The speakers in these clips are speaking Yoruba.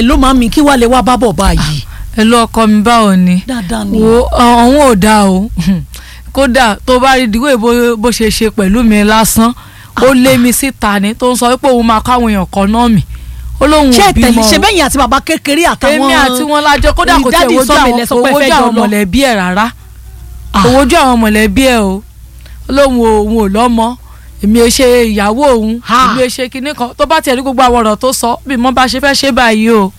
ló máa mi kí wàá lè wá bá bọ̀ báyìí. ẹ lọ ọkọ mi báwo ni dáadáa ni. wo ọ̀hún ò dáa o kódà tó bá rí ìdíwọ́ bó bó ṣe ṣe pẹ̀lú mi lásán ó lé mi síta ni tó ń sọ pé òun máa káwọn èèyàn kan náà mi ó lóun ṣé ò bímọ tẹ̀lé o. ṣe bẹ́yìn àti bàbá kékeré àtàwọn èmi àti wọn lájọ kódà kò tiẹ̀ ìdádì wojú sọ́mi àwọn lẹ sọ kò pé wojú fẹ́ jọ àwọn lọ. mọ̀lẹ́bí ẹ̀ rárá Ah. kò wojú àwọn mọ̀lẹ́bí ẹ̀ o ó lóun ò òun ò lọ́mọ èmi ò ṣe ìyàwó òun Ha. èmi ò ṣe kinní kan tó bá tiẹ̀ rí gbogbo àwọn ọ̀rọ̀ tó sọ bí mo bá ṣe fẹ́ ṣe báyìí o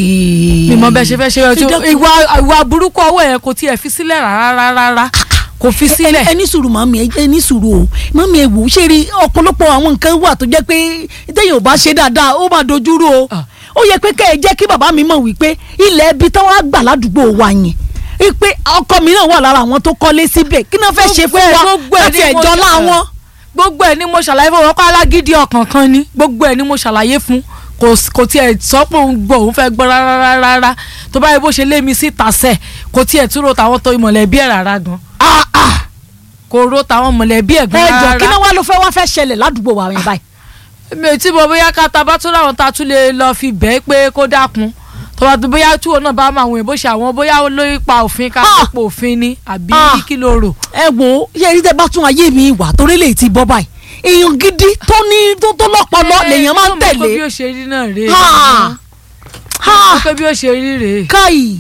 bí mo bẹ ṣe fẹ́ ṣe Fi báyìí dákun. ìwà ìwà burúkú ọwọ́ yẹn kò tiẹ̀ fi sílẹ̀ rárá rárá kò fi sílẹ̀ ẹ ní sùúrù màmí ẹ ní sùúrù o màmí ẹ wò ó ṣe rí ọ̀pọ̀lọpọ̀ àwọn nǹkan wà tó jẹ́ pé téèyàn ò bá ṣe dáadáa ó máa dojúrú o Ah. ó yẹ pé kẹ́ ẹ jẹ́ kí bàbá mi mọ̀ wípé ilẹ̀ ibi táwọn á gbà ládùúgbò wa yẹn wípé ọkọ mi náà wà lára àwọn tó kọ́lé síbẹ̀ kí náà fẹ́ ṣe fún wa Gbogbo ẹ̀ láti ni mo ẹ̀jọ́ ṣe- láwọn. gbogbo ẹ̀ ni mo ṣàlàyé fún wọn kó alágídí ọkàn kan ni gbogbo ẹ̀ ni mo ṣàlàyé fún kò s- kò tiẹ̀ sọ pé òun gbọ́ òun fẹ́ gbọ́ rárá rárá tó bá yẹ bó ṣe lé mi síta sẹ̀ kò tiẹ̀ tún ro tàwọn tó mọ̀lẹ́bí ẹ̀ rárá gan Ah, ah. kò ro tàwọn mọ̀lẹ́bí ẹ̀ gan ẹ jọ kí rárá náà wá ló fẹ́ wá fẹ́ ṣẹlẹ̀ ládùúgbò wa yẹn báyìí. mi ò tí mo bóyá ká ta bá tún láwọn ta tún lè lọ fi bẹ́ẹ̀ pé kó dákun tó bá tún bóyá tí òun náà bá máa wọ̀nyí bó ṣe àwọn bóyá lórí pa òfin ká Ah. pa òfin ni àbí Ah. kí ló rò. ẹ wo ṣe rí tẹ bá tún ayé mi wà torí lè ti bọ́ báyìí èèyàn gidi tó ní tó tó lọ́pọlọ lèèyàn máa ń Ẹ, mo mọ̀ pé bí tẹ̀lé ó ṣe rí náà rèé Ha! Ha! mo mọ̀ pé bí ó ṣe rí rèé. káyì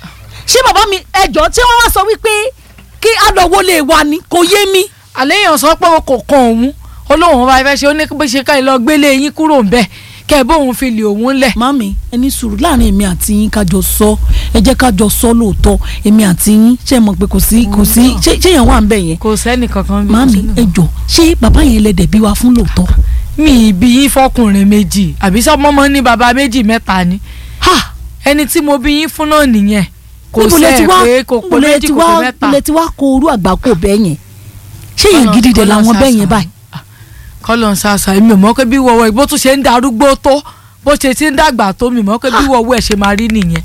ṣé bàbá mi ẹjọ́ tí wọ́n wá sọ wípé kí àdọ̀wọ́ lè wà ní kò yé mi. àléèyàn sọ pé kò kan òun olóhùn bá fẹ́ ṣe ó ní bó ṣe ká ẹ lọ gbélé yín kúrò ń bẹ̀ kẹ́ ẹ bóun fi lè òun lẹ̀. mami ẹni sùúrù láàrin èmi àti yín kájọ sọ ẹ jẹ́ kájọ sọ lóòótọ́ èmi àti yín ṣe mọ̀ pé kò sí kò sí ṣé ṣé èèyàn wà ń bẹ̀ yẹn. kò sẹ́nì kankan bí kò mami sẹ́nì kankan. ẹjọ́ ṣé bàbá yẹn lẹ dẹ̀bi wa fún lóòótọ́. mi ìbí yín fọkùnrin méjì àbí sọmọmọ ní bàbá méjì mẹ́ta ni ha ẹni tí mo bí yín fún náà nìyẹn kò níbo lẹ ti sẹ́ẹ̀ wá pé kò pé níbo lẹ méjì ti kò pé wá mẹ́ta. lẹ ti wá kó orú àgbà kò bẹ́ẹ̀ yẹn ṣé èèyàn gidi dẹ̀ làwọn bẹ́ẹ̀ yẹn báyìí. kọ́lọ̀ ń ṣàṣà èmi ò mọ̀ pé bí wọ́wọ́ ìbò tún ṣe ń darúgbó tó bó ṣe ti ń dàgbà tó mi mọ̀ pé bí wọ́wọ́ ẹ̀ ṣe máa rí nìyẹn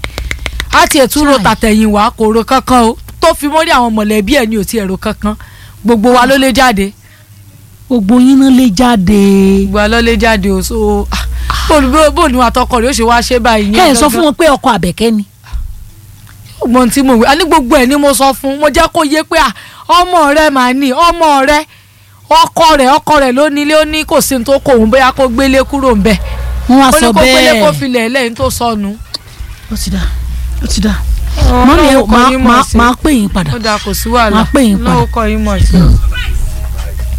á tiẹ̀ tún ro Chai. tàtẹ̀yìn wá kò ro kankan o tó fi mórí àwọn mọ̀lẹ́bí ẹ̀ ní ò tiẹ̀ ro kankan gbogbo wa ló lé jáde gbogbo yín náà lè jáde. gbogbo wa ló lé jáde o so ah, bó ni- bó ni àtọkọ rẹ̀ ó ṣe wá ṣe báyìí ẹ ẹ sọ fún wọn pé ọkọ àbẹ̀kẹ́ ni. ọgbọ́n tí mo wí a ní gbogbo ẹ̀ ni mo sọ fún mo jẹ́ kó yé pé à ọmọ rẹ mà ní ọmọ rẹ ọkọ rẹ ọkọ rẹ ló nílé ó ní kò sí ní tó kó òun bóyá kó gbélé kúrò ńbẹ̀ wọ́n wá ó ní sọ kó gbélé kó bẹ́ẹ̀. filẹ̀ lẹ́yìn tó sọnù. ó ti dà ó ti dà. mọ́mí ẹ Ọlọ́run kọ́ máa yín mọ̀ máa sí. máa pè yín padà. ó dáa kò sí wàhálà Máa pè yín padà. lọ́wọ́ kọ́ yín mọ̀ sí.